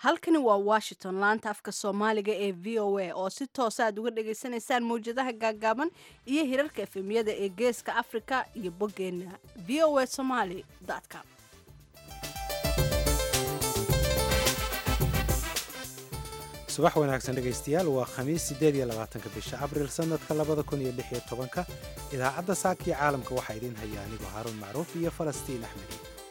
halkani waa washington laanta afka soomaaliga ee v o a oo si toosa aad uga dhagaysanaysaan mawjadaha gaagaaban iyo hirarka efemyada ee geeska afrika iyo boggeena v o a somaly com subax wanaagsan dhegaystayaal waa khamiis siddeed iyo labaatanka bisha abril sannadka labada kun iyo lix iyo tobanka idaacadda saakii caalamka waxaa idiin haya anigoo haaruun macruuf iyo falastiin axmed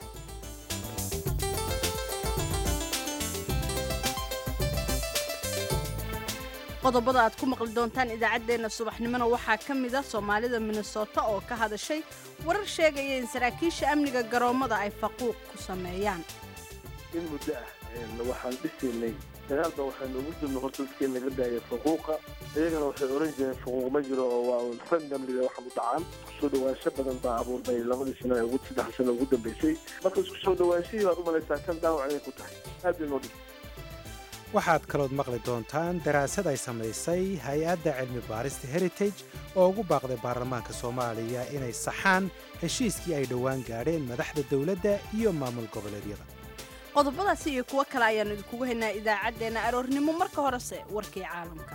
qodobada aad ku maqli doontaan idaacaddeenna subaxnimona waxaa ka mid a soomaalida minnesota oo ka hadashay warar sheegaya in saraakiisha amniga garoommada ay faquuq ku sameeyaan in muddo ah waxaan dhisaynay dagaalba waxaa noogu jirna horta dadkii naga daaya faquuqa iyagana waxay oran jireen faquuq ma jiro oo waa rangamliga waxa u dhacaan kusoo dhawaansho badan baa abuurnay labadii sano ee ugu saddex sano ugu dambeysay marka isku soo dhawaanshihii baad u malaysaa kan dhaawac inay ku tahay aad bay noo dhib waxaad kalood maqli doontaan daraasad ay samaysay hay-adda cilmi baarista heritage oo ugu baaqday baarlamaanka soomaaliya inay saxaan heshiiskii ay dhowaan gaadheen madaxda dowladda iyo maamul goboleedyada qodobadaasi iyo kuwo kale ayaannu idinkugu haynaa idaacaddeenna aroornimo marka horese warkii caalamka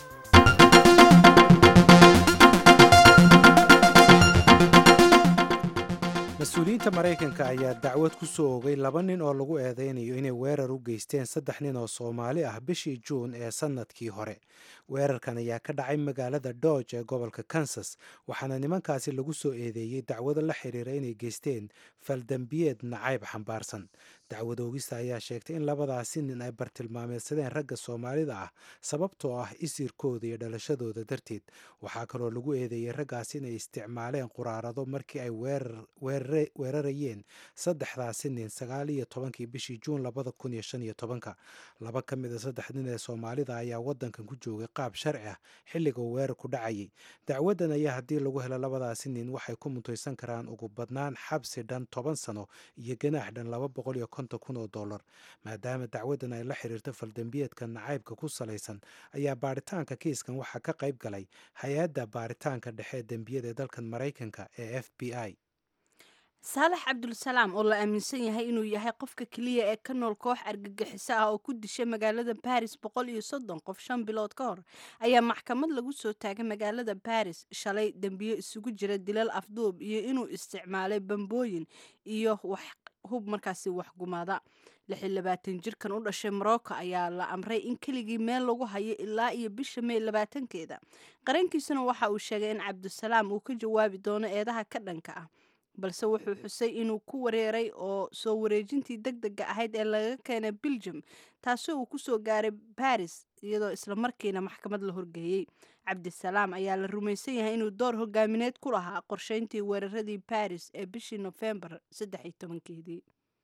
mas-uuliyiinta maraykanka ayaa dacwad ku soo ogay laba nin oo lagu eedaynayo inay weerar u geysteen saddex nin oo soomaali ah bishii juun ee sannadkii hore weerarkan ayaa ka dhacay magaalada dodge ee gobolka kansas waxaana nimankaasi lagu soo eedeeyey dacwado la xiriira inay geysteen faldambiyeed nacayb xambaarsan dacwad oogista ayaa sheegtay in labadaasi nin ay bartilmaameedsadeen ragga soomaalida ah sababtoo ah isirkooda iyo dhalashadooda darteed waxaa kaloo lagu eedeeyey raggaasi inay isticmaaleen quraarado markii ay weerarayeen saddexdaasi nin sagaal iyo tobankii bishii juun labada kun iyo shan iyo tobanka laba ka mid a saddex nin ee soomaalida ayaa waddankan ku joogay qaab sharci ah xilliga uu weerarku dhacayay dacwaddan ayaa haddii lagu helo labadaasi nin waxay ku mutaysan karaan ugu badnaan xabsi dhan toban sano iyo ganaax dhan laba boqol iyo konton kun oo dollar maadaama dacwaddan ay la xiriirto faldambiyeedka nacaybka ku salaysan ayaa baaritaanka kiiskan waxaa ka qayb galay hay-adda baaritaanka dhexe dembiyada ee dalkan maraykanka ee f b i saalax cabdulsalaam oo la aaminsan yahay inuu yahay qofka keliya ee ka nool koox argagixiso ah oo ku dishay magaalada baris boqol iyo soddon qof shan bilood ka hor ayaa maxkamad lagu soo taagay magaalada baris shalay dembiyo isugu jira dilal afduub iyo inuu isticmaalay bambooyin iyo wax hub markaasi waxgumaada lix iyo labaatan jirkan u dhashay morocco ayaa la amray in keligii meel lagu hayo ilaa iyo bisha may labaatankeeda qarankiisuna waxa uu sheegay in cabdisalaam uu ka jawaabi doono eedaha ka dhanka ah balse wuxuu xusay inuu ku wareeray oo soo wareejintii deg dega ahayd ee laga keenay beljum taasoo uu kusoo gaaray baris iyadoo islamarkiina maxkamad la horgeeyey cabdisalaam ayaa la rumaysan yahay inuu door hogaamineed ku lahaa qorsheyntii weeraradii baris ee bishii nofembar saddex iyo tobankeedii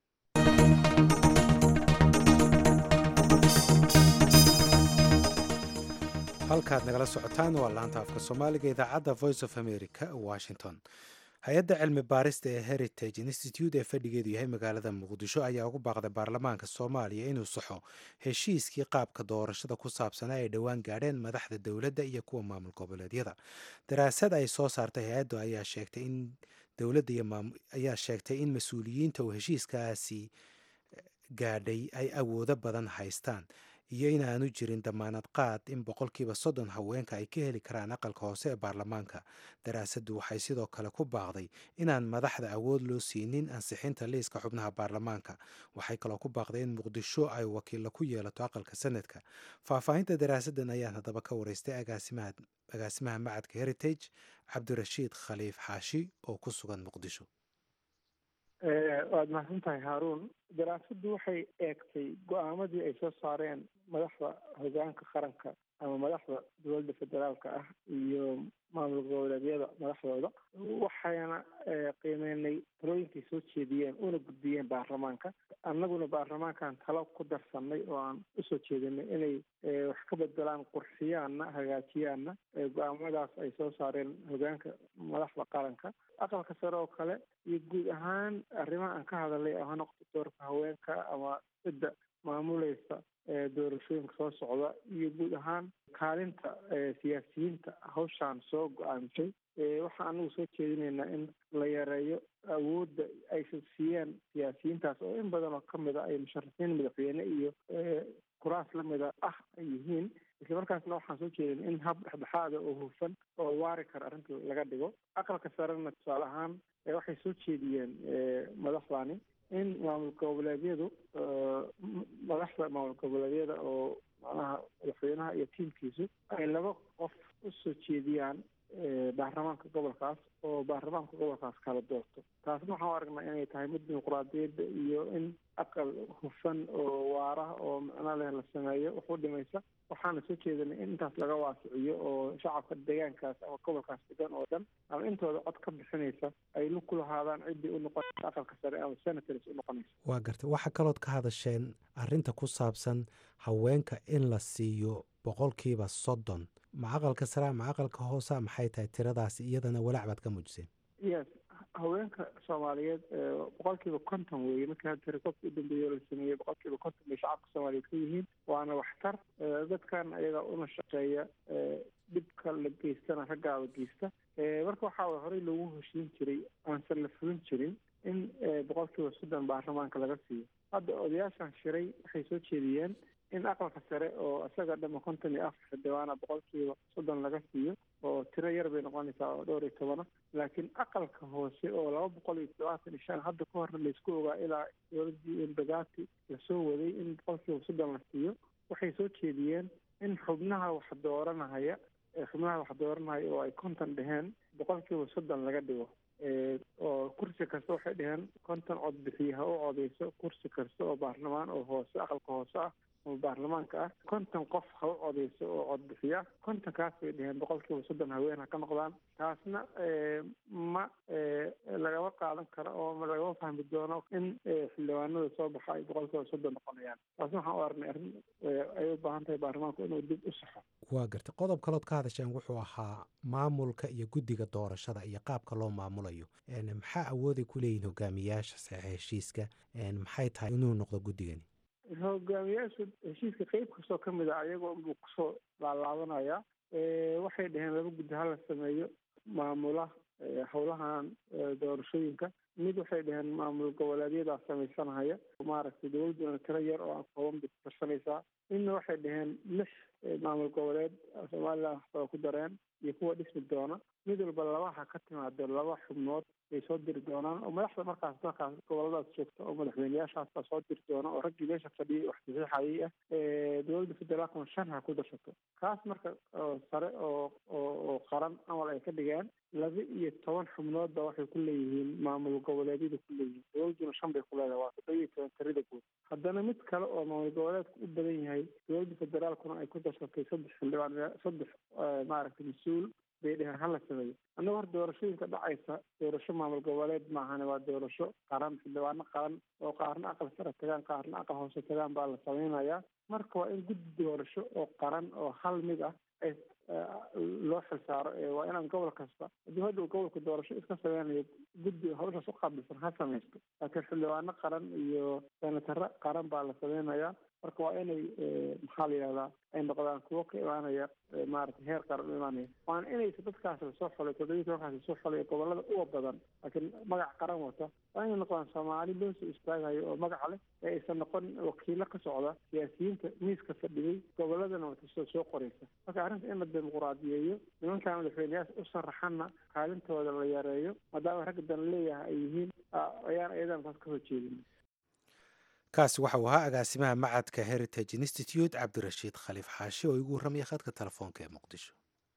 halkaad nagala socotaan waa laanta afka soomaaliga idaacadda voice of america washington hay-adda cilmi baarista ee heritage institute ee fadhigeedu yahay magaalada muqdisho ayaa ugu baaqday baarlamaanka soomaaliya inuu saxo heshiiskii qaabka doorashada ku saabsanaa ay dhowaan gaadheen madaxda dowladda iyo kuwa maamul goboleedyada daraasad ay soo saartay hay-addu ayaa sheegtay in dowladda ayaa sheegtay in mas-uuliyiinta uu heshiiskaasi gaadhay ay awoodo badan haystaan iyo inaanu jirin damaanad qaad in boqolkiiba soddon haweenka ay ka heli karaan aqalka hoose ee baarlamaanka daraasaddu waxay sidoo kale ku baaqday inaan madaxda awood loo siinin ansixinta liiska xubnaha baarlamaanka waxay kaloo ku baaqday in muqdisho ay wakiilla ku yeelato aqalka sanadka faahfaahinta daraasaddan ayaan haddaba ka waraystay agaasimaha macadka heritage cabdirashiid khaliif xaashi oo ku sugan muqdisho waad mahadsan tahay haaruun daraasaddu waxay eegtay go-aamadii ay soo saareen madaxda hogaanka qaranka ama madaxda dowladda federaalka ah iyo maamul goboleedyada madaxdooda waxayna qiimeynay talooyinkay soo jeediyeen una gudbiyeen baarlamaanka annaguna baarlamaankan talo ku darsanay oo aan usoo jeedinay inay wax ka bedelaan qurxiyaanna hagaajiyaanna go-aamadaas ay soo saareen hogaanka madaxda qaranka aqalka sare oo kale iyo guud ahaan arrimaha aan ka hadalay oo ha noqoto doorka haweenka ama cidda maamulaysa doorashooyinka soo socda iyo guud ahaan kaalinta siyaasiyiinta hawshaan soo go-aamisay waxaa anagu soo jeedinaynaa in la yareeyo awoodda aysan siiyeen siyaasiyiintaas oo in badan oo kamid a ay musharaxiin madaxweyne iyo kuraas lamida ah ay yihiin islamarkaasna waxaan soo jeedin in hab dhexdhexaada oo hufan oo waari kara arrinta laga dhigo aqalka sarena tusaale ahaan waxay soo jeediyeen madaxdani in maamul goboleedyadu madaxda maamul goboleedyada oo macnaha madaxweynaha iyo tiimkiisu ay laba qof usoo jeediyaan baarlamaanka gobolkaas oo baarlamaanka gobolkaas kala doorto taasna waxaan u aragnaa inay tahay mid dimuquraadiyadda iyo in aqal hufan oo waara oo macno leh la sameeyo wax u dhimaysa waxaana soo jeedinay in intaas laga waasiciyo oo shacabka deegaankaas ama gobolkaas degan oo dhan ama intooda cod ka bixinaysa ay lug ku lahaadaan ciddii u noqonaysa aqalka sare ama senators u noqonaysa waa gartay waxaa kalood ka hadasheen arrinta ku saabsan haweenka in la siiyo boqolkiiba soddon ma aqalka sare ma aqalka hoosa maxay tahay tiradaasi iyadana walaac baad ka muujiseen yes haweenka soomaaliyeed boqolkiiba konton weeye markii hadda rekoobka u dambeeya la sameeyey boqolkiiba konton bay shacabka soomaaliyeed ka yihiin waana waxtar dadkan ayaga una shaqeeya dhibka la geystana raggaaba geysta marka waxaa way horey loogu heshiin jiray aansan la fulin jirin in boqolkiiba soddon baarlamaanka laga siiyo hadda odayaashan shiray waxay soo jeediyeen in aqalka sare oo isaga dhama konton iyo afar xildhibaana boqolkiiba soddon laga siiyo oo tiro yar bay noqonaysaa oo dhowr iyo tobana laakiin aqalka hoose oo laba boqol iyo todobaatan iyo shan hadda ka horna laysku ogaa ilaa dowladii embagati lasoo waday in boqolkiiba soddon la siiyo waxay soo jeediyeen in xubnaha wax dooranahaya xubnaha wax dooranahaya oo ay konton dheheen boqolkiiba soddon laga dhigo oo kursi kasta waxay dheheen konton cod bixiye ha u codeyso kursi kasta oo baarlamaan oo hoose aqalka hoose ah oo baarlamaanka ah konton qof ha u codeyso oo cod bixiya kontonkaas bay dheheen boqolkiiba soddon haween ha ka noqdaan taasna ma lagama qaadan karo oo lagama fahmi doono in xildhibaanada soo baxa ay boqolkiiba soddon noqonayaan taasna waxaan u aragnay arrin ay u baahan tahay baarlamaanku inuu dib u saxo waa gartay qodob kalood ka hadasheen wuxuu ahaa maamulka iyo guddiga doorashada iyo qaabka loo maamulayo maxaa awooday ku leeyihin hogaamiyaasha saxe heshiiska maxay tahay inuu noqdo guddigani hogaamiyaasha heshiiska qeyb kastoo ka mid a ayagoo unbuu kusoo laalaabanaya waxay dhaheen laba guddi hala sameeyo maamula howlahan doorashooyinka mid waxay dhaheen maamul goboleedyadaa samaysanahaya maaragtay dowladduna tiro yar oo aan kooban bay ku tarsanaysaa midna waxay dhaheen lix maamul goboleed somalilan waxbaa ku dareen iyo kuwa dhismi doona mid walba labaha ka timaado laba xubnood bay soo diri doonaan oo madaxda markaas markaas goboladaas joogta oo madaxweyneyaashaas baa soo diri doona oo raggii meesha fadhiyay wax saxiixayay ah dowladda federaalkuna shan ha ku darsato kaas marka sare oo oo qaran amal ay ka dhigeen laba iyo toban xubnood ba waxay ku leeyihiin maamul goboleedyada ku leeyihiin dowladduna shan bay ku leedahay waa toddoba iyo toban tirada guud haddana mid kale oo maamul goboleedka u badan yahay dowladda federaalkuna ay ku darsatay saddex xildhibaan saddex maaragtay mas-uul bay dheheen hala sameeyo annaga hor doorashooyinka dhacaysa doorasho maamul goboleed maahane waa doorasho qaran xildhibaano qaran oo qaarna aqal sare tagaan qaarna aqal hoose tagaan baa la sameynayaa marka waa in guddi doorasho oo qaran oo hal mid ah ay loo xilsaaro waa inaan gobol kasta haddii hadhow gobolka doorasho iska sameynayo guddi hawshaas u qaabilsan ha samaysto laakiin xildhibaano qaran iyo senataro qaran baa la sameynayaa marka waa inay maxaa la yidhahdaa ay noqdaan kuwo ka imaanaya maaragtay heer qaran u imaanaya waana inaysa dadkaas lasoo xolay toddobiyi tobankaas lasoo xolay gobolada uga badan laakiin magac qaran wata waa inay noqdaan soomaali loo soo istaagayo oo magaca leh ee aysan noqon wakiilo ka socda siyaasiyiinta miiska fadhiyey goboladana watasoo soo qoraysa marka arrinta in la dimuquraadiyeeyo nimankaa madaxweyneyaasha u saraxanna kaalintooda la yareeyo maadaama ragga dan leeyahay ay yihiin ayaan ayadan taas ka horjeedin kaasi waxa uu ahaa agaasimaha macadka heritage institute cabdirashiid khaliif xaashi oo igu warramaya khadka telefoonka ee muqdisho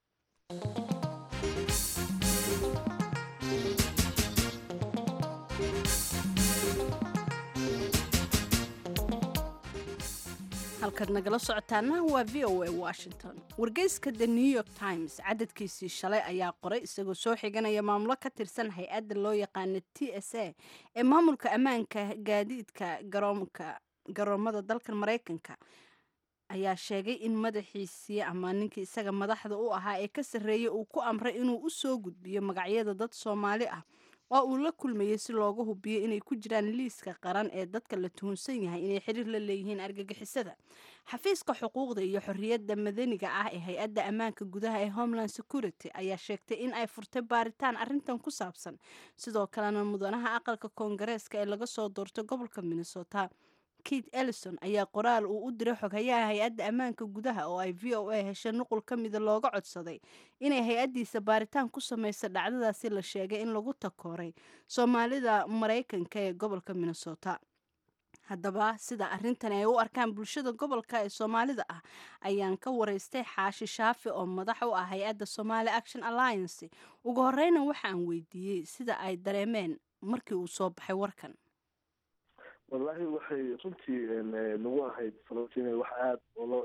halkaad nagala socotaana waa v o a washington wargeyska the new york times cadadkiisii shalay ayaa qoray isagoo soo xiganaya maamulo ka tirsan hay-adda loo yaqaana t s a ee maamulka ammaanka gaadiidka garoomka garoomada dalkan maraykanka ayaa sheegay in madaxiisii ama ninkii isaga madaxda u ahaa ee ka sarreeyay uu ku amray inuu u soo gudbiyo magacyada dad soomaali ah oo uu la kulmayey si looga hubiyo inay ku jiraan liiska qaran ee dadka la tuhunsan yahay inay xiriir la leeyihiin argagixisada xafiiska xuquuqda iyo xorriyadda madaniga ah ee hay-adda ammaanka gudaha ee homeland security ayaa sheegtay in ay furtay baaritaan arrintan ku saabsan sidoo kalena mudanaha aqalka koongareeska ee laga soo doortay gobolka minnesota kate ellison ayaa qoraal uu u diray xoghayaha hay-adda ammaanka gudaha oo ay v o a heshay nuqul ka mida looga codsaday inay hay-addiisa baaritaan ku samaysa dhacdadaasi la sheegay in lagu takooray soomaalida maraykanka ee gobolka minnesota haddaba sida arrintan ay u arkaan bulshada gobolka ee soomaalida ah ayaan ka waraystay xaashi shaafi oo madax u ah hay-adda somali action alliance ugu horeyna waxaan weydiiyey sida ay dareemeen markii uu soo baxay warkan wallaahi waxay runtii nagu ahayd falastiin wax aada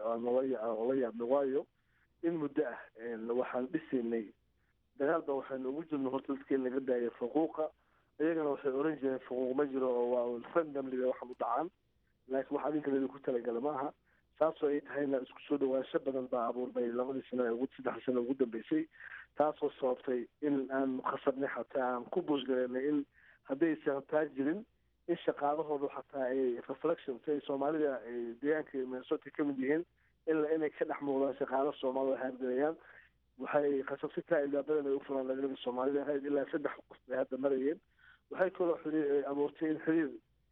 oola yaabna waayo in muddo ah waxaan dhisaynay dagaal ba waxaynu ugu jirno horta dadkii laga daayay faquuqa iyagana waxay oran jireen faquuq ma jiro oo waa randomliga waxan u dhacaan laakiin wax adinka laydinku talagala ma aha taasoo ay tahayna isku soo dhawaansho badan baa abuurmay labadii sano ee ugu saddex sano ugu dambeysay taasoo sababtay in aan khasabnay xataa aan ku buusgareynay in haddaysan taa jirin in shaqaalahoodu xataa ay reflection si ay soomaalida deegaanka minnesota ka mid yihiin ila inay ka dhex muuqdaan shaqaalo soomaalida haargalayaan waxay khasabsitaa ilaa badan ay u furaan dhalinyarada soomaalida ahayd ilaa saddex qof bay hadda marayeen waxay kaloo xiriir abuurtay in xiriir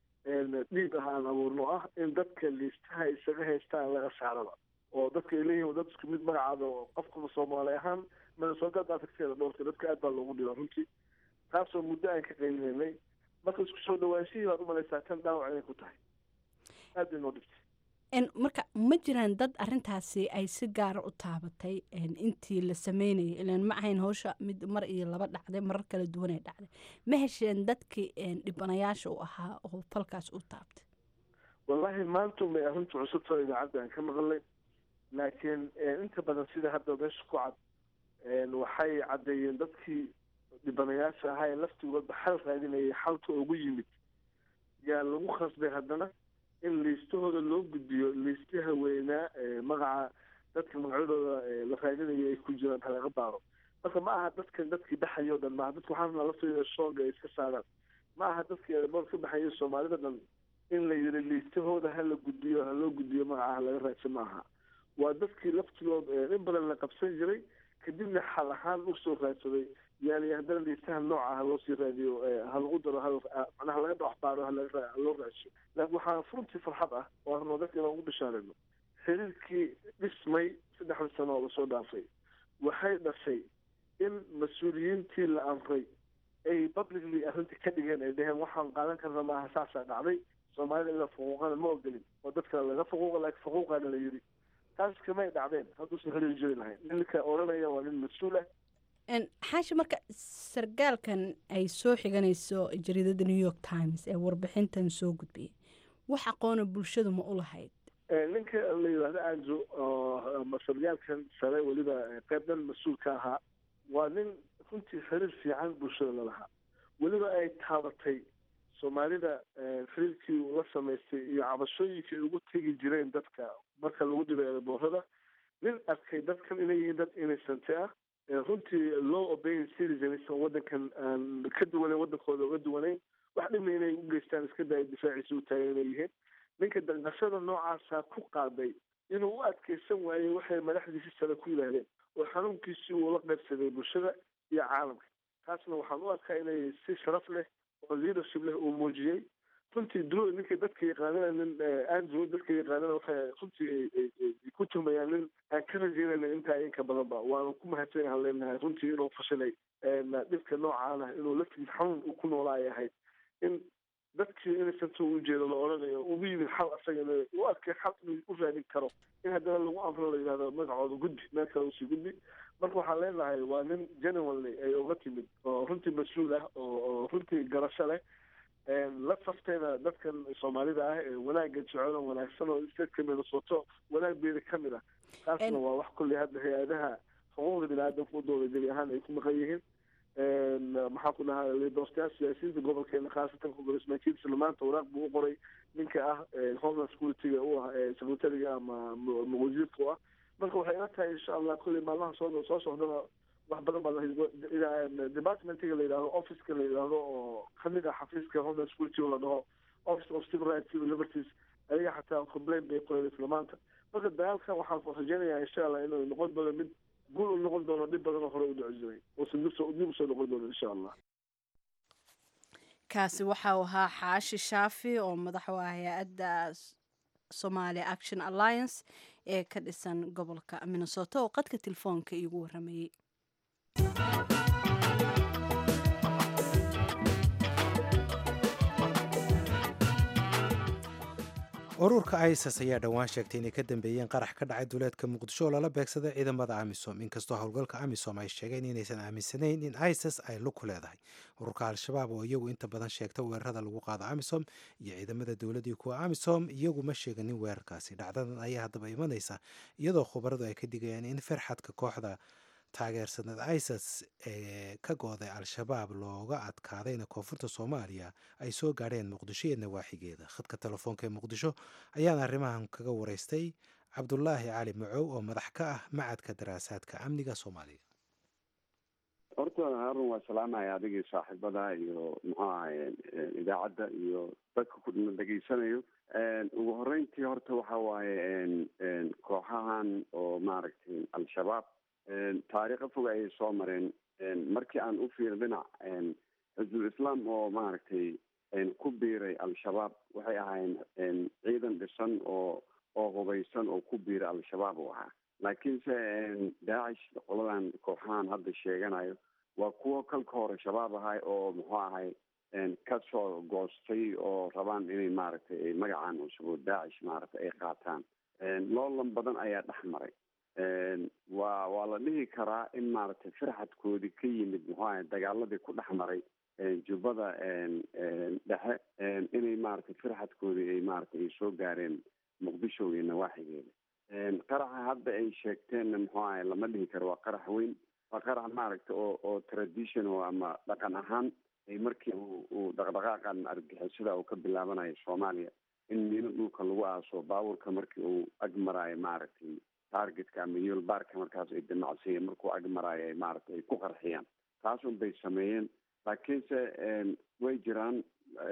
dhiib ah aan abuurno ah in dadka liistaha isaga haystaan laga saaraba oo dadka ay leeyihin dad isku mid magacaada oo qofkaba soomaali ahaan minnesota tagteeda dhowrtay dadka aad baa loogu dhiba runtii taasoo muddo aan ka qaylinay marka isku soo dhawaanshihii baad umalaysaa tan dhaawac inay ku tahay aad bay noo dhibtay marka ma jiraan dad arintaasi ay si gaara u taabatay intii la sameynayay ilan ma ahayn hawsha mid mar iyo laba dhacday marar kala duwanay dhacday ma hesheen dadkii dhibanayaasha u ahaa oo falkaas u taabtay wallaahi maanta may arrintu cusubtao idaacadda aan ka maqlay laakiin inta badan sida hadda meesha ku cad waxay caddeeyeen dadkii dhibanayaasha ahaa ee laftigoodba xal raadinayay xalka ugu yimid yaa lagu khasbay haddana in liistahooda loo gudbiyo liistaha weynaa magaca dadka magacyadooda la raadinayo ay ku jiraan halaga baaro marka ma aha dadkan dadkii baxayo o dhan maaha dadka waxaana laftooda shooga ay iska saaraan ma aha dadkii eeboor ka baxayo soomaalida dhan in la yiri liistahooda hala gudbiyo ha loo gudbiyo magaca ha laga raadsan maaha waa dadkii laftigood in badan la qabsan jiray kadibna xal ahaan usoo raadsaday yani haddana liistaha nooca ha loo sii raadiyo ha lagu daro manaha laga dhaxbaaro haloo raadso laakiin waxaa runtii farxad ah oo arno dadka inaan ugu bishaarayno xiriirkii dhismay saddexda sano oo lasoo dhaafay waxay dhashay in mas-uuliyiintii la amray ay publicly arrintii ka dhigeen ay dhaheen waxaan qaadan karna maaha saasaa dhacday soomaalida ila faquuqana ma ogolin oo dadka laga faquuqa laakiin faquuqaana la yiri taas kamay dhacdeen hadduusan xiriir jiri lahayn ninka odhanaya waa nin mas-uul ah xaashi marka sargaalkan ay soo xiganayso jariidada new york times ee warbixintan soo gudbiyay wax aqoona bulshadu ma u lahayd ninka la yidhaahdo anjo oo sargaalkan sare weliba qeybdan mas-uul ka ahaa waa nin runtii xiriir fiican bulshada lalahaa weliba ay taabatay soomaalida xiriirkii uu la samaystay iyo cabashooyinkii ay ugu tegi jireen dadka marka lagu dhibay eeboorada nin arkay dadkan inay yihiin dad innocente ah runtii low obeying citizens oo wadankan aan ka duwanayn wadankooda uga duwanayn wax dhibna inay u geystaan iska daya difaaciisa u taagan inay yihiin ninka danqashada noocaasa ku qaaday inuu u adkeysan waayey waxay madaxdiisi sare ku yidhaahdeen oo xanuunkiisii uu la qaybsaday bulshada iyo caalamka taasna waxaan u arkaa inay si sharaf leh oo leadership leh uu muujiyey runtii dro ninka dadka yaqaanana nin andrew dadka yaqaanana waxay runtii ku tumayaan nin aan ka rajeynayna intaa inka badanba waanu ku mahadsanyahan leenahay runtii inuu fashilay dhibka noocaana inuu laftigiis xanuun uu ku noolaa ay ahayd in dadkii innocenta u jeedo la odhanayo ugu yimid xal asagana u arkay xal inuu u raadin karo in haddana lagu amro la yidhahdo magacooda gudbi meel kale usii gudbi marka waxaan leenahay waa nin genuinely ay uga timid oo runtii mas-uul ah oo runtii garasho leh la saftayna dadkan soomaalida ah ee wanaagga jecel oo wanaagsan oo stateka minnesota wanaag beeda ka mid ah taasna waa wax kulley hadda hay-adaha xuquuqda bini aadamka u dooda gebi ahaan ay ku maqan yihiin maxaan ku dhahaa lidoortayaal siyaasiyiinta gobolkeena khaasatan congressmankiisana maanta waraaq buu u qoray ninka ah homeland security-ga u ah secretariga ama wasiirka u ah marka waxay ila tahay insha allah kulley maalmaha soo soo socdaba wax badan baa departmentiga la yidhahdo officeka la yidhahdo oo kamid ah xafiiska homeland security oo la dhaho office of civil rights civil liberties ayaga xataa complain bay qoreen isla maanta marka dagaalkan waxaan rajeynayaa insha allah inuu noqon doono mid guul u noqon doono dhib badan oo hore u dhici jiray uusan dib soo dib usoo noqon doono insha allah kaasi waxa uu ahaa xaashi shaafi oo madax u ah hay-adda somalia action alliance ee ka dhisan gobolka minnesota oo qadka telefoonka iigu waramayey ururka isis ayaa dhowaan sheegtay inay ka dambeeyeen qarax ka dhacay duleedka muqdisho oo lala beegsaday ciidamada amisom inkastoo howlgalka amisom ay sheegeen inaysan aaminsanayn in isis ay lug ku leedahay ururka al-shabaab oo iyagu inta badan sheegta weerarada lagu qaado amisom iyo ciidamada dowladii kuwa amisom iyagu ma sheeganin weerarkaasi dhacdadan ayaa haddaba imanaysa iyadoo khubaradu ay ka digayaan in farxadka kooxda taageersanad isis ee ka gooday al-shabaab looga adkaadayna koonfurta soomaaliya ay soo gaadheen muqdisho iyo nawaaxigeeda khadka telefoonka ee muqdisho ayaan arrimahan kaga waraystay cabdulaahi cali macow oo madax ka ah macadka daraasaadka amniga soomaaliya horta harun waa salaamaya adigii saaxiibada iyo muxuu ahaye idaacadda iyo dadka ku dhegeysanayo ugu horeyntii horta waxa waaye kooxahan oo maaragtay al-shabaab taariikho fog ayay soo mareen markii aan u fiir dhinac xisbul islaam oo maaragtay ku biiray al-shabaab waxay ahaayeen ciidan dhisan oo oo hubaysan oo ku biiray al-shabaab u ahaa laakiinse daacish qoladan kooxahan hadda sheeganayo waa kuwo kalka hore shabaab ahay oo muxuu ahay kasoo goostay oo rabaan inay maaragtay magacan cusub oo daacish maaragtay ay qaataan loolan badan ayaa dhex maray waa waa la dhihi karaa in maaragtay firxadkoodii ka yimid muxuu ahay dagaaladii ku dhex maray jubbada dhexe inay maaragtay firxadkoodii ay maaragtay ay soo gaareen muqdisho iyo nawaaxigeeda qaraxa hadda ay sheegteenna muxuu ahay lama dhihi karo waa qarax weyn waa qarax maaragtay oo oo traditional ama dhaqan ahaan ay markii uu dhaqdhaqaaqan argixisada uu ka bilaabanayo soomaaliya in miino dhulka lagu aaso baabuurka markii uu ag maraayo maaragtay targetka ama yoolbaarka markaas ay damacsiiya markuu ag maraayo ay maaragtay ay ku qarxiyaan taasun bay sameeyeen laakiinse way jiraan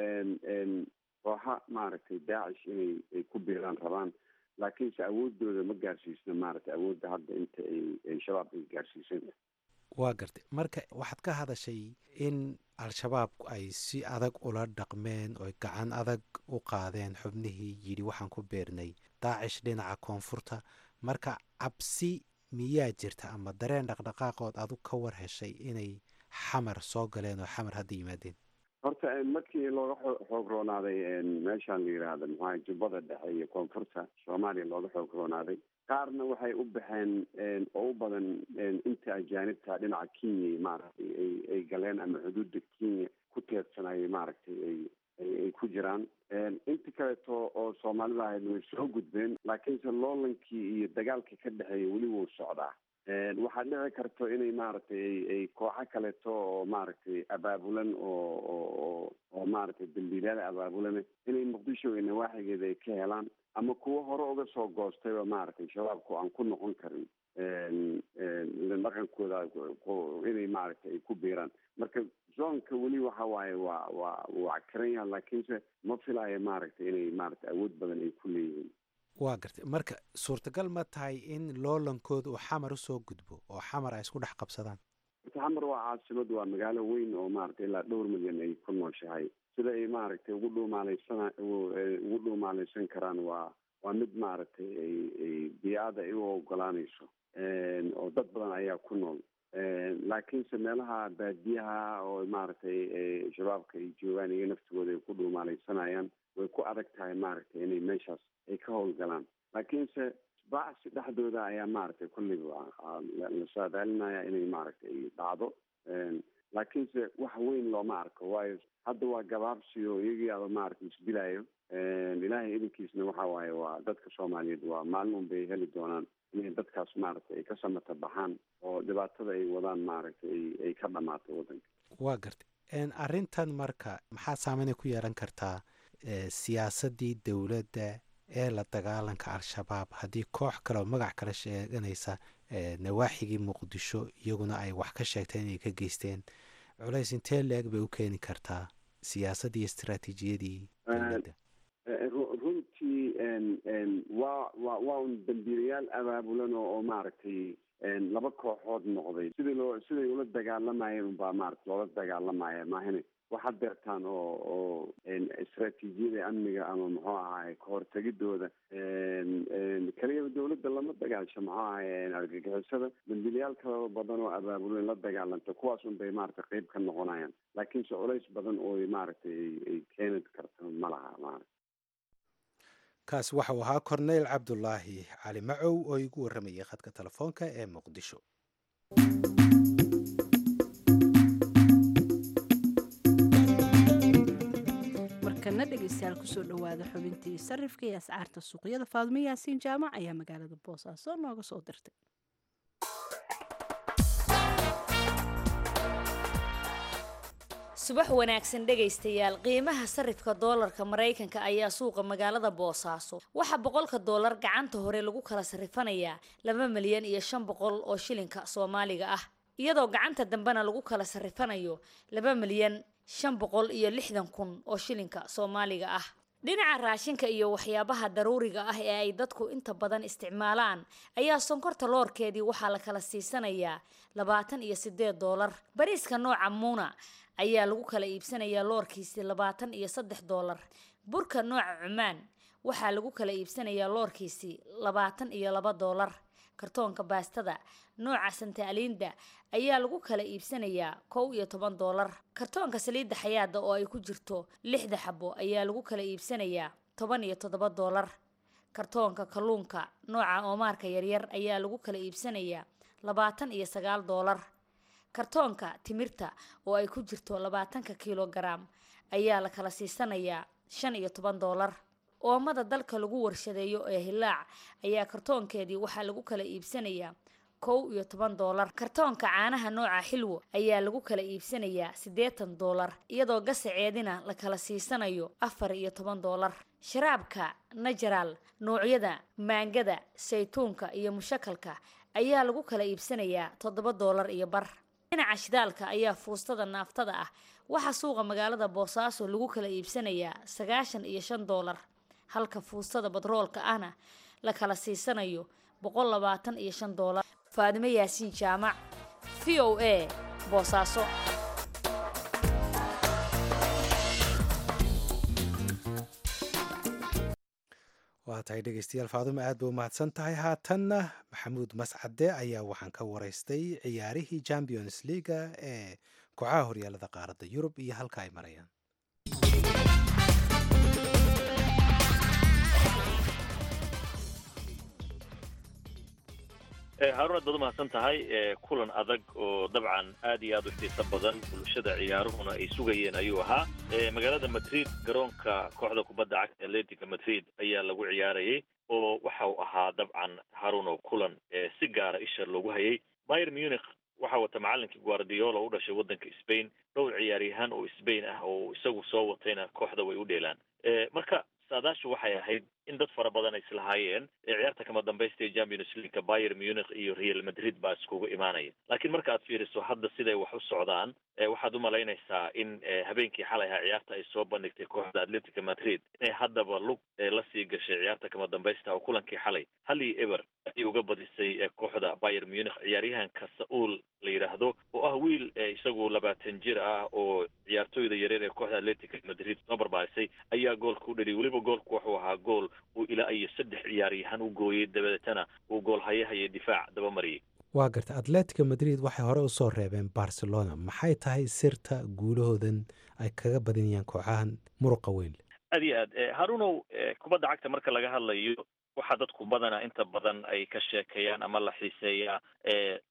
kooxa maaragtay daacish inay ay ku biiraan rabaan laakiinse awoodooda ma gaarsiisna maaragtay awoodda hadda inta ay ay shabaab ay gaarsiisan waa gartay marka waxaad ka hadashay in al-shabaab ay si adag ula dhaqmeen oo gacan adag u qaadeen xubnihii yidhi waxaan ku beernay daacish dhinaca koonfurta marka cabsi miyaa jirta ama dareen dhaqdhaqaaqood adug ka war heshay inay xamar soo galeen oo xamar hadda yimaadeen horta markii looga xoog roonaaday meeshaan la yidhaahda maxaa jubbada dhexe iyo koonfurta soomaaliya looga xoog roonaaday qaarna waxay u baxeen oo u badan inta ajaanibta dhinaca kenya maaragtay ay ay galeen ama xuduudda kenya ku teedsanayay maaragtay ay ay ku jiraan inta kaleeto oo soomaalida ahayd way soo gudbeen laakiinse loolankii iyo dagaalkii ka dhexeeya weli wuu socdaa waxaa dhici karto inay maaragtay ay kooxo kaleeto oo maaragtay abaabulan oo oo oo maaragtay dambiilaada abaabulan inay muqdisho iyo nawaaxigeeda ay ka helaan ama kuwo hore uga soo goostayba maaragtay shabaabku aan ku noqon karin dhaqankooda inay maaragtay ay ku biiraan marka zoonka weli waxa waaye waa waa waa karan yaha laakiinse ma filaayo maaragtay inay maaragtay awood badan ay ku leeyihiin waa gartay marka suurtagal ma tahay in loolankooda uu xamar usoo gudbo oo xamar ay isku dhex qabsadaan xamar waa caasimad waa magaalo weyn oo maaragtay ilaa dhowr milyan ay ku nooshahay sida ay maaragtay ugu dhuumaaleysan ugu dhuumaaleysan karaan waa waa mid maaragtay ay ay biyaada ay u ogolaanayso oo dad badan ayaa ku nool laakiinse meelaha baadiyaha oo maaragtay shabaabka ay joogaan iyo naftigooda ay ku dhuumaaleysanayaan way ku adag tahay maaragtay inay meeshaas ay ka howlgalaan laakiinse bacsi dhexdooda ayaa maaragtay kulliba la saadaalinaya inay maaragtay ay dhacdo laakiinse wax weyn looma arko waayo hadda waa gabaabsi oo iyagii aba maaragtay isdilayo ilaahay idinkiisna waxa waaye waa dadka soomaaliyeed waa maalin un bay heli doonaan inay dadkaas maaragtay ay ka samata baxaan oo dhibaatada ay wadaan maaragtay ay ay ka dhamaato waddanka waa gartay arrintan marka maxaa saameynay ku yeelan kartaa siyaasaddii dowladda ee la dagaalanka al-shabaab haddii koox kale oo magac kale sheeganaysa nawaaxigii muqdisho iyaguna ay wax ka sheegteen inay ka geysteen culays intee leeg bay u keeni kartaa siyaasaddii istaraatiijiyadii dowladda runtii waa wa waa un dambiilayaal abaabulan oo oo maaragtay laba kooxood noqday sidii loo siday ula dagaalamayeen unbaa maarata loola dagaalamaya maahane waxaad beertaan oo oo istaraatiijiyada amniga ama muxuu ahaay kahortegidooda keliya dawladda lama dagaalsho muxuu ahaay argagixisada dambiilayaal kala badan oo abaabulan la dagaalanta kuwaas un bay maarata qeyb ka noqonayaan laakiinse culays badan oo maaragtay ay keeni karto ma laha maarata kaas waxau ahaa korneyl cabdulaahi cali macow oo igu warramayay khadka telefoonka ee muqdisho markana dhegeystayaal kusoo dhowaada xubintii sarifka iyo ascaarta suuqyada faadmo yaasiin jaamac ayaa magaalada boosaaso nooga soo dirtay subax wanaagsan dhegaystayaal qiimaha sarifka doolarka maraykanka ayaa suuqa magaalada boosaaso waxaa boqolka doolar gacanta hore lagu kala sarifanayaa laba milyan iyo shan boqol oo shilinka soomaaliga ah iyadoo gacanta dambena lagu kala sarifanayo laba milyan shan boqol iyo lixdan kun oo shilinka soomaaliga ah dhinaca raashinka iyo waxyaabaha daruuriga ah ee ay dadku inta badan isticmaalaan ayaa sonkorta loorkeedii waxaa la kala siisanayaa labaatan iyo sideed doolar bariiska nooca muuna ayaa lagu kala iibsanayaa loorkiisi labaatan iyo saddex doolar burka nooca cumaan waxaa lagu kala iibsanayaa loorkiisi labaatan iyo laba doolar kartoonka baastada nooca santaaliinda ayaa lagu kala iibsanayaa kow iyo toban doolar kartoonka saliidda xayaada oo ay ku jirto lixda xabo ayaa lagu kala iibsanayaa toban iyo toddoba doolar kartoonka kalluunka nooca oomaarka yaryar ayaa lagu kala iibsanayaa labaatan iyo sagaal doolar kartoonka timirta oo ay ku jirto labaatanka kilogaram ayaa la kala siisanayaa shan iyo toban doolar oomada dalka lagu warshadeeyo ee hilaac ayaa kartoonkeedii waxaa lagu kala iibsanayaa kow iyo toban doolar kartoonka caanaha nooca xilwo ayaa lagu kala iibsanayaa siddeetan doolar iyadoo gasaceedina la kala siisanayo afar iyo toban doolar sharaabka najaral noocyada maangada saytuunka iyo mushakalka ayaa lagu kala iibsanayaa toddoba doolar iyo bar dhinaca shidaalka ayaa fuustada naaftada ah waxaa suuqa magaalada boosaaso lagu kala iibsanayaa sagaashan iyo shan doolar halka fuustada badroolka ahna la kala siisanayo boqol labaatan iyo shan doolar faadimo yaasiin jaamac v o a boosaaso waa tahay dhegeystayaal faadumo aad bay u mahadsan tahay haatanna maxamuud mascade ayaa waxaan ka waraystay ciyaarihii champions leaga ee kooxaha horyaalada qaaradda yurub iyo halka ay marayaan haarun aad baad u mahadsan tahay kulan adag oo dabcan aad iyo aad u xiiso badan bulshada ciyaaruhuna ay sugayeen ayuu ahaa magaalada madrid garoonka kooxda kubadda cagta atletica madrid ayaa lagu ciyaarayay oo waxa uu ahaa dabcan haarun oo kulan si gaara isha loogu hayay mayer munich waxaa wata macalinkii guardiola u dhashay waddanka spain dhowr ciyaaryahaan oo spain ah oo isagu soo watayna kooxda way u dheelaan marka saadaashu waxay ahayd in dad fara badan ay islahaayeen ciyaarta kama dambaysta ee champions leagueka bayer munich iyo real madrid baa iskugu imaanaya laakiin marka aad fiiriso hadda siday wax u socdaan waxaad u malaynaysaa in habeenkii xalay ahaa ciyaarta ay soo bandhigtay kooxda atletica madrid inay haddaba lug la sii gashay ciyaarta kama dambaysta oo kulankii xalay hal iyo eber ayay uga badisay kooxda bayer munich ciyaaryahanka sa-uul la yidhaahdo oo ah wiil isagu labaatan jir ah oo ciyaartooyda yareer ee kooxda atletica madrid soo barbaarisay ayaa goolka u dhaliyay weliba goolku wuxuu ahaa gool uu ilaa iyo saddex ciyaaryahan u gooyey dabadeetana uu gool hayahaya difaac daba mariyey waa garta atletica madrid waxay hore usoo reebeen barcelona maxay tahay sirta guulahoodan ay kaga badinayaan kooxahan muruqa weyn aad iyo aad harunow kubadda cagta marka laga hadlayo waxaa dadku badanaa inta badan ay ka sheekeeyaan ama la xiiseeyaa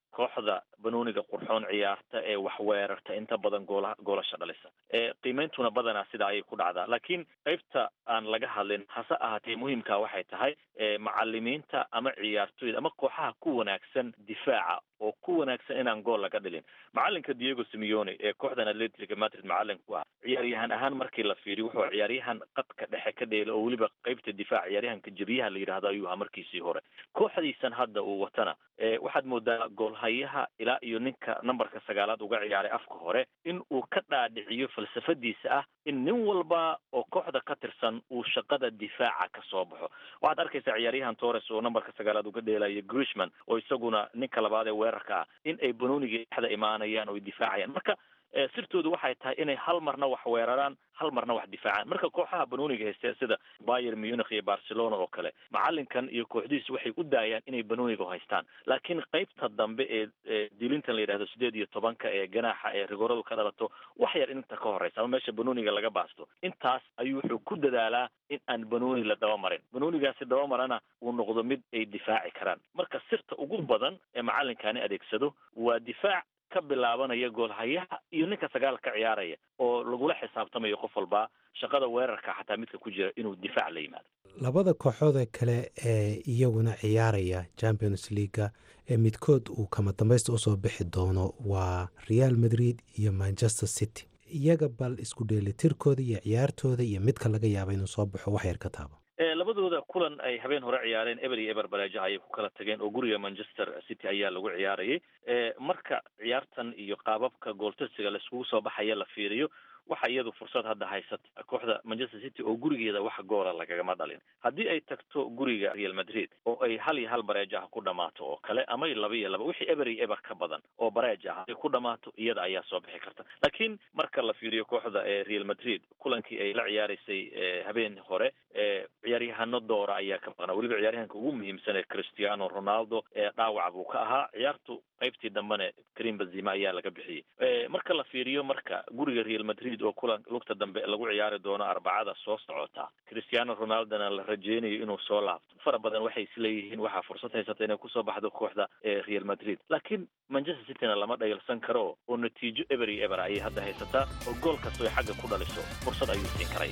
kooxda banooniga qurxoon ciyaarta ee wax weerarta inta badan goola goolasha dhalisa qiimeyntuna badanaa sidaa ayay ku dhacdaa laakiin qaybta aan laga hadlin hase ahaatee muhiimka waxay tahay macalimiinta ama ciyaartoyda ama kooxaha ku wanaagsan difaaca oo ku wanaagsan inaan gool laga dhilin macalinka diego simeone ee kooxdan atletica madrid macalin ku ah ciyaaryahan ahaan markii la fiiriyo wuxuu ciyaaryahan qadka dhexe ka dheela oo weliba qaybta difaac ciyaaryahanka jebiyaha la yidhahdo ayuu ahaa markiisii hore kooxdiisan hadda uu watana waxaad moodaa goolhayaha ilaa iyo ninka numberka sagaalaad uga ciyaaray afka hore in uu ka dhaadhiciyo falsafadiisa ah in nin walba oo kooxda ka tirsan uu shaqada difaaca ka soo baxo waxaad arkaysaa ciyaaryahan torres oo numberka sagaalaad uga dheelayo grishman oo isaguna ninka labaad ee weerarka ah in ay banooniga dhexda imaanayaan oo ay difaacayaan marka sirtoodu waxay tahay inay hal marna wax weeraraan hal marna wax difaacaan marka kooxaha banooniga haysteen sida bayer munich iyo barcelona oo kale macalinkan iyo kooxdihiis waxay u daayaan inay banooniga haystaan laakiin qaybta dambe ee dilintan la yidhahdo sideed iyo tobanka ee ganaaxa ee rigoradu ka dhalato wax yar inta ka horeysa ama meesha banooniga laga baasto intaas ayuu wuxuu ku dadaalaa in aan banooni la dabamarin banoonigaasi dabamarana uu noqdo mid ay difaaci karaan marka sirta ugu badan ee macalinkani adeegsado waa difaac ka bilaabanaya goolhayaha iyo ninka sagaal ka ciyaaraya oo lagula xisaabtamayo qof walba shaqada weerarka xataa midka ku jira inuu difaac la yimaado labada kooxoode kale ee iyaguna ciyaaraya champions leaga ee midkood uu kama dambaysta usoo bixi doono waa real madrid iyo manchester city iyaga bal isku dheelitirkooda iyo ciyaartooda iyo midka laga yaaba inuu soo baxo wax yar ka taabo labadooda kulan ay habeen hore ciyaareen eber iyo eber baleejaha ayay ku kala tageen oo guriga manchester city ayaa lagu ciyaarayay marka ciyaartan iyo qaababka gooltasiga laiskugu soo baxaya la fiiriyo waxa iyadu fursad hadda haysata kooxda manchester city oo gurigeeda wax goola lagagama dhalin haddii ay tagto guriga real madrid oo ay hal iyo hal bareejaha ku dhamaato oo kale ama laba iyo laba wixii eber iyo eber ka badan oo bareejaha ay ku dhamaato iyada ayaa soo bixi karta laakiin marka la fiiriyo kooxda ee real madrid kulankii ay la ciyaaraysay habeen hore ciyaaryahano doora ayaa ka maqnaa weliba ciyaaryahanka ugu muhiimsan ee cristiano ronaldo ee dhaawac buu ka ahaa ciyaartu qaybtii dambene karim benzima ayaa laga bixiyey marka la fiiriyo marka guriga real madrid oo kulan lugta dambe lagu ciyaari doono arbacada soo socota cristiano ronaldona la rajeynayo inuu soo laabto fara badan waxay isleeyihiin waxaa fursad haysata inay kusoo baxdo kooxda ee real madrid laakiin manchester cityna lama dhayalsan karo oo natiijo eber iyo eber ayay hadda haysataa oo gool kastoo ay xagga ku dhaliso fursad ayuu siin karay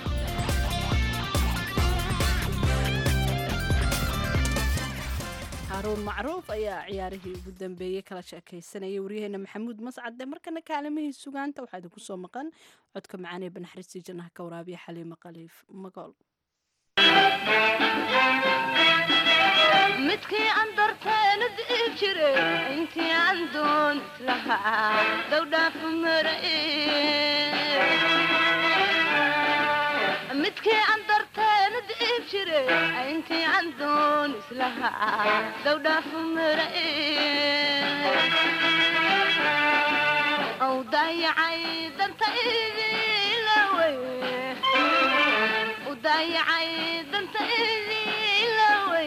haruun macruuf ayaa ciyaarihii ugu dambeeyey kala sheekaysanayay waryaheena maxamuud mascade markana kaalimihii sugaanta waxaa idinku soo maqan codka macaanee banaxariistii jannaha ka waraabiya xaliimo qaliif magool midkii aan darteena di'i jire intii aan doon islahaa dowdhaafu mara midkii aan darteena di'i jire intii aan doon islahaa dowdhaafu mara ow daayacay dantaydilawey u daayacay dantaydilawey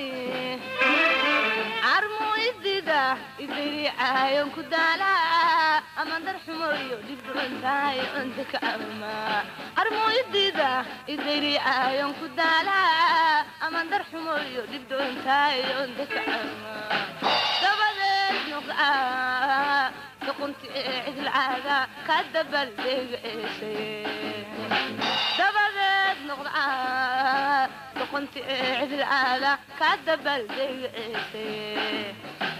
carmu idida idiricaayon ku daalaa ama darxumoyo dhibdhucuntahay onta ka ama carmu idida idiricaayon ku daalaa ama darxumoyo dhibdhucuntahay onta ka ama dabadeed nuqaa duqunti ee cidilcaada ka dabaldhegaesay dabadeed noqdaa duqunti ee cidilcaada ka dabaldhegaesay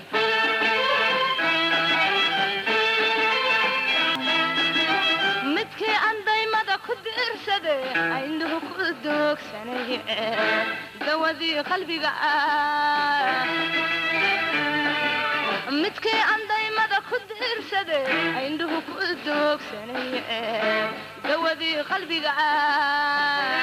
midkii aan daymada ku diirsade aynuhu ku doogsanay dawadii qalbiga ah midkii aan daymada ku diirsade ayndhuhu ku doogsanay dawadii qalbiga ah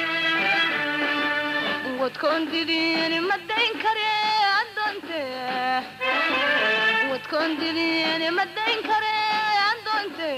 wadkoon diliin ma dayn kare adoonte wadkoon diliin ma dayn kare adoonte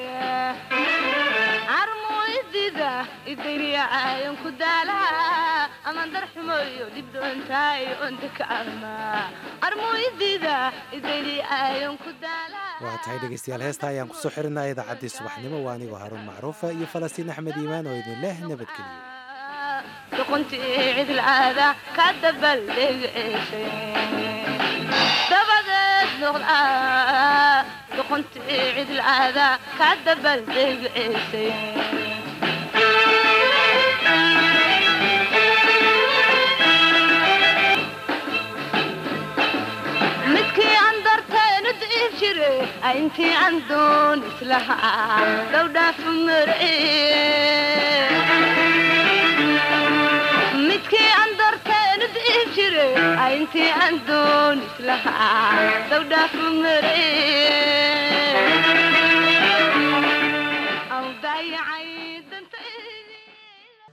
carmu idida idayriyacaayon ku daalaa ama darxumoyo dhibdhoontaay onta ka ama carmu idida idayriyacaayon ku daalaa waa tahay dhegeystayaal heesta ayaan kusoo xirinaa idaacaddii subaxnimo waa anigoo haruun macruufa iyo falastiin axmed iimaan oo idin leh nabadgeliyo duquntii cidilcaada ka dabaldhegaesay dabadeed noqdaa doqontii cidlaada ka dabaldegceysay midkii aan darteenu diib jire intii aan doon islahaa dowdhaafu marciye midkii aan darteenu diib jire intii aan doon islahaa dowdhaafu marciye